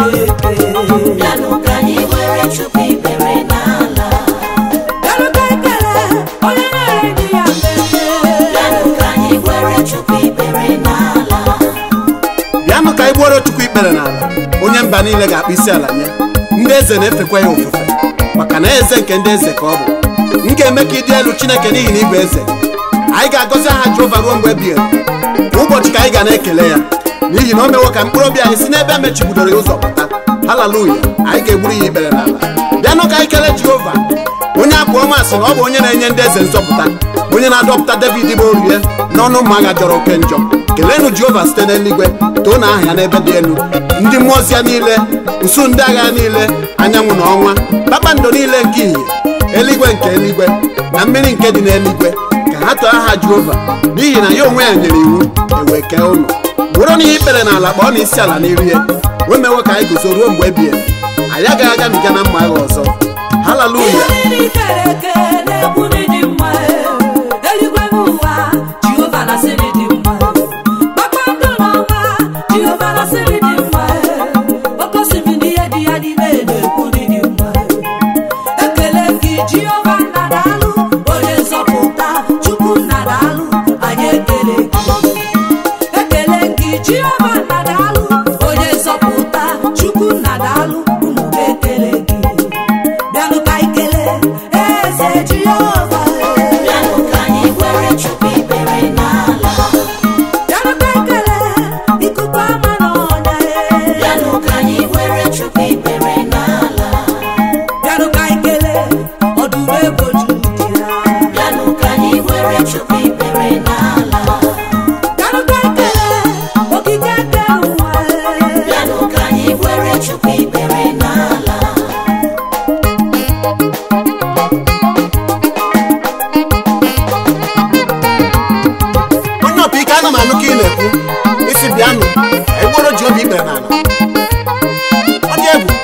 Chineke bịanụ ka anyị were chukwu ikpere n'ala bịanụta ekele onye na-ere di ya mmemme bịanụ ka anyị were chukwu ikpere n'ala bịanụ ka anyị gbuoro chukwu ikpere n'ala onye mba niile ga-akpụ isi ala nye ndị eze na-efekwa ya ofufe maka na eze nke ndị eze ka ọ bụ m ga-eme ka ịdị elu chineke n'ihi na ị bụ eze anyị ga-agọzi aha jehova ruo mgbe ebighị ebi kwa ụbọchị ka anyị ga na-ekele ya n'ihi na o mewo ka mkpụrụ obi anyị si n'ebe emechibidoro ya ụzọ pụta haleluya anyị ga-egburu ya ikpere n'ala bịanụ ka anyị kelee jehova onye abụ ọma sị na ọ bụ onye na-enye ndị eze nzọpụta onye na-adọpụta david bụ orie n'ọnụ ụmụ agha jọrọ oke njọ keleenụ jehova site n'eluigwe too na aha ya n'ebe dị elu ndị mmụọ ozi ya niile usu ndị agha niile anyanwụ na ọnwa kpakpando niile nke ìhè eluigwe nke eluigwe na mmiri nke dị n'eluigwe ka ha too aha jehova n'ihi na ya onwe ya nyere iwu ewee kee ụnụ bụrụ n'ihe ikpere n'ala kpọọ na isi ala n'iru ya o mewo ka anyị guzo ruo mgbe ebighị ebi anyị agaghị agabiga na mma agha ọzọ haleluya ihe niile ikere eke na-ekwu na ịdị mma eluigwe n'ụwa Jehova na-asịrị dị mma kpakpando n'ọnwa Jehova na-asịrị dị mma oke osimiri ihe dị ya n'ime na-ekwu na ịdị mma ekele gị Jehova nna daalụ onye nzọpụta Chukwu nna daalụ anyị ekele gị ekele gị Jehova nna daalụ onye nzọpụta Chukwu nna daalụ ụmụ gị ekele gị bịanụ ka anyị kelee eze Jehova bịanụ ka anyị were chukwu ikpere n'ala bịanụ ka anyị kelee ikuku ama n'ọnya bịanụ ka anyị were chukwu ikpere n'ala bịanụ ka anyị kelee ọdụm ebo Judia bịanụ ka anyị were chukwu ikpere n'ala bịanụ ka anyị kelee okike nke ụwa bịanụ ka anyị were chukwu ikpere n'ala onye ọbụ ike ana m anụ ka ị na-ekwu isi bịanụ egboro ji obi ikpere n'ala ọ dị egwu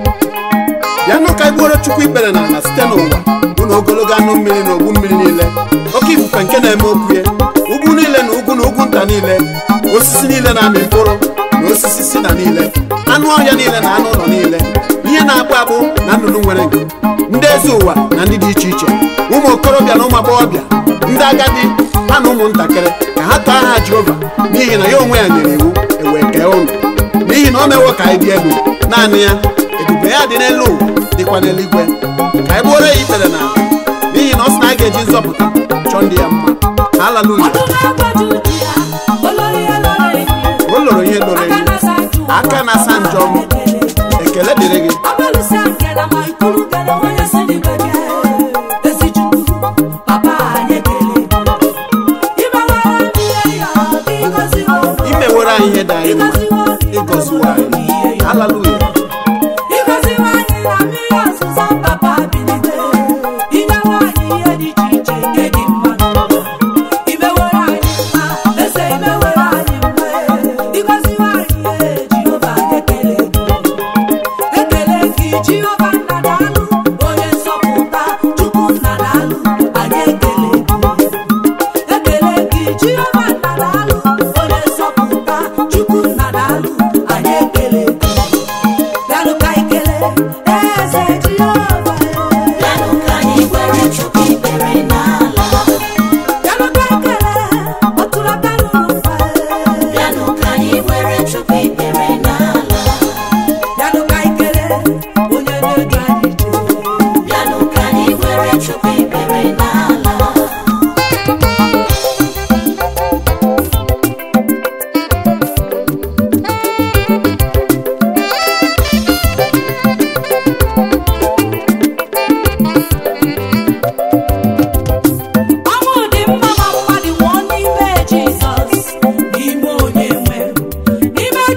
bịanụ ka egboro chukwu ikpere n'ala site n'ụwa bụ na ogologo anụ mmiri na ogbu mmiri niile oke ifufe nke na-eme okwu ya ugwu niile na ugwu na ugwu nta niile osisi niile na-amị mkpụrụ na osisi si na niile anụ ọhịa niile na anụ ụlọ niile ihe na-akpụ akpụ na nnụnụ nwere nku ndị eze ụwa na ndị dị iche iche ụmụ okorobịa na ụmụ agbọghọbịa ndị agadi ha na ụmụntakịrị ka ha too aha jehova n'ihi na ya onwe ya nyere iwu ewee kee ụnụ n'ihi na o mewo ka anyị dị elu naanị ya ebube ya dị n'elu ụwa dịkwa n'eluigwe ka anyị gbuoro ya ikpere n'ala n'ihi na ọ sị na a ga-eji nzọpụta chọọ ndị ya mma haleluya ọdụm ebo Judia olori ihe lọrọ enyi o loro ihe loro aka enyi na-asa njọ aka na-asa njọ m ekele dịrị gị Abalụsị akela ma ikuru gana onye si n'igwe bịa ezi Chukwu papa anyị ekele imewara ndị ihe ya ịgọziwo imewere anyị ihe dị anyị mma ịgọziwo anyị haleluya ịgọziwo anyị na mmiri ọzụzọ papa bilite inyewe anyị ihe dị iche iche nke dị mma n'ụwa imewere anyị mma eze imewere anyị mma ịgọziwo anyị ee, Jehova anyị ekele gị ekele gị Jehova nna daalụ onye nzọpụta Chukwu nna daalụ anyị ekele gị ekele gị Jehova nna daalụ onye nzọpụta Chukwu nna daalụ anyị ekele gị bịanụ ka anyị kelee eze Jehova bịanụ ka anyị were chukwu ikpere n'ala bịanụ ka anyị kelee ọtụlata n'ụwa bịanụ ka anyị were chukwu ikpere n'ala bịanụ ka anyị kelee onye na-edu anyị ije bịanụ ka anyị were chukwu ikpere n'ala ọnwụ dị mma ma mmadụ nwụọ n'ime Jizọs n'ime onye nwe n'ime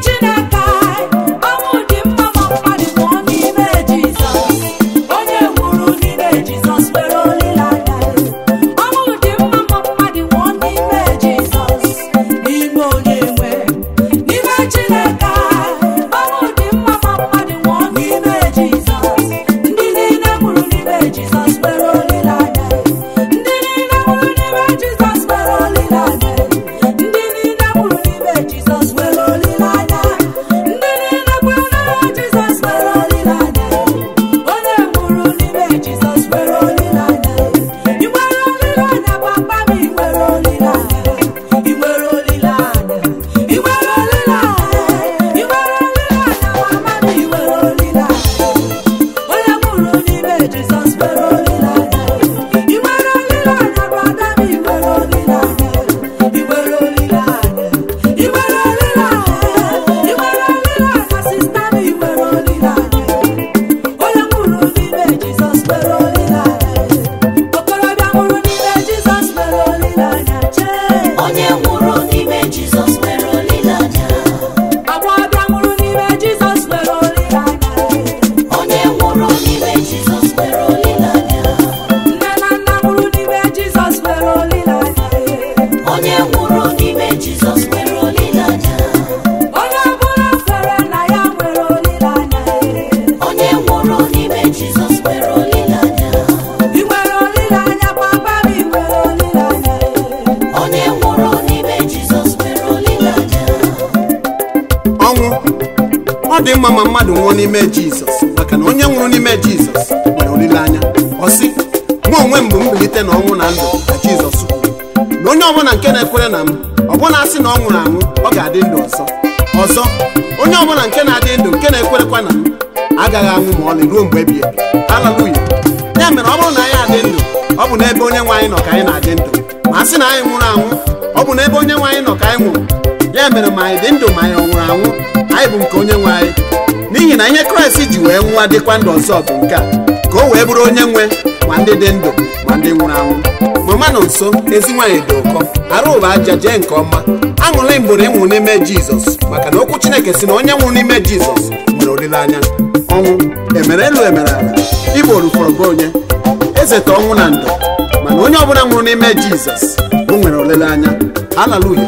dị mma ma mmadụ nwụọ n'ime jizọs maka na onye nwụrụ n'ime jizọs nwere olileanya ọ sị mụ onwe m bụ mbilite na ọnwụ na ndụ ka jizọs kwuru na onye ọbụla nke na-ekwere na m ọbụna asị na ọ nwụrụ anwụ ọ ga-adị ndụ ọzọ ọzọ onye ọbụla nke na-adị ndụ nke na-ekwerekwa na m agaghị anwụ ma ọlị ruo mgbe ebighị ebi haleluya ya mere ọ bụrụ na anyị adị ndụ ọ bụ n'ebe onye nwe anyị nọ ka anyị na-adị ndụ ma a sị na anyị nwụrụ anwụ ọ bụ n'ebe onye nwe anyị nọ ka anyị nwụrụ ya mere ma anyị dị ndụ ma anyị ọ nwụrụ anwụ anyị bụ nke onye nwe anyị n'ihi na ihe kraịst ji wee nwụọ dịkwa ndụ ọzọ bụ nke a ka o wee bụrụ onye nwe ma ndị dị ndụ ma ndị nwụrụ anwụ mama nọ nso ezi nwaanyị dị ụkọ arụ ụba aja jee nke ọma aṅụrị mgbere ịnwụ n'ime jizọs maka na okwu chineke si na onye nwụrụ n'ime jizọs nwere olileanya ọnwụ emere elu emere ala igbo rufọrọ gị onye eze ta ọnwụ na ndụ mana onye ọbụla nwụrụ n'ime jizọs o nwere olileanya haleluya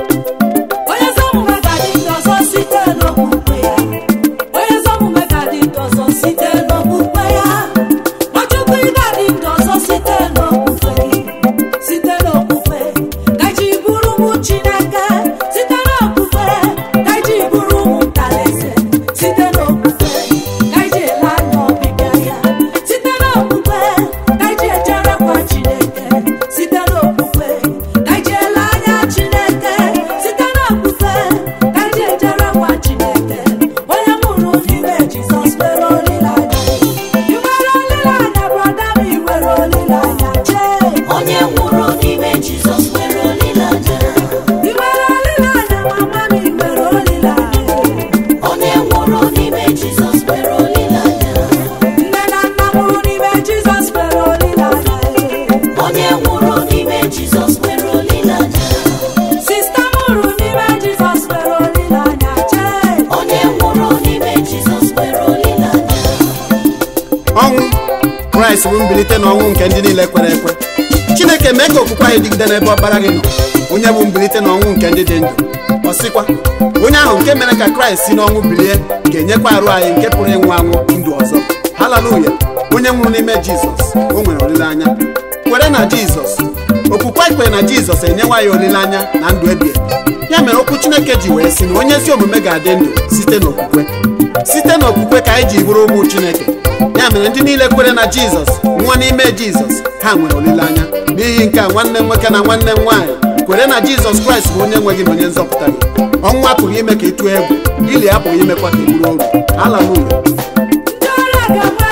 onye ezi omume ga-adị ndụ ọzọ site n'okwukwe ya onye ezi omume ga-adị ndụ ọzọ site n'okwukwe ya nwachukwu ị ga-adị ndụ ọzọ site n'okwukwe gị site n'okwukwe ka ji bụrụ ụmụ chineke site n'okwukwe ka ji bụrụ ụmụ ntalaeze site n'okwukwe ka ji ele anya ọbịbịa ya site n'okwukwe ka ji ejerekwa chineke site n'okwukwe ka ji ele anya chineke site n'okwukwe ka ji ejerekwa chineke onye mụrụ n'ime jizọs nwere olileanya ị nwere olileanya brọda m ị nwere olileanya chee onye nwụrụ n'ime jizọs nwere olileanya ị nwere olileanya mama m ị nwere olileanya onye nwụrụ n'ime jizọs nwere olileanya nne na nna mụrụ n'ime jizọs nwere olileanya onye nwụrụ n'ime jizọs nwere olileanya sista mụrụ n'ime jizọs nwere olileanya chee onye nwụrụ n'ime jizọs nwere olileanya ọnwụ kraịst bụ mbilite n'ọnwụ nke ndị niile kwere ekwe chineke mee ka okwukwe anyị dịgide n'ebe ọkpara gị nọ onye bụ mbilite n'ọnwụ nke ndị dị ndụ ọ sịkwa onye ahụ nke mere ka kraịst si n'ọnwụ bilie ga-enyekwa arụ anyị nke pụrụ ịnwụ anwụ ndụ ọzọ haleluya onye nwụrụ n'ime jizọs o nwere olileanya kwere na jizọs okwukwe anyị kwere na jizọs enyewa ya olileanya na ndụ ebighị ebi. ya mere okwu chineke ji wee sị na onye ezi omume ga-adị ndụ site n'okwukwe site n'okwukwe ka anyị ji bụrụ ụmụ chineke ya mere ndị niile kwere na jizọs nwa n'ime jizọs ha nwere olileanya n'ihi nke a nwanne m nwoke na nwanne m nwaanyị kwere na jizọs kraịst bụ onye nwe gị na onye nzọpụta gị ọnwụ apụghị ime ka ị tụọ egwu ili apụghị imekwa ka ị bụrụ oru haleluya ndị ọrụ a ga-enwe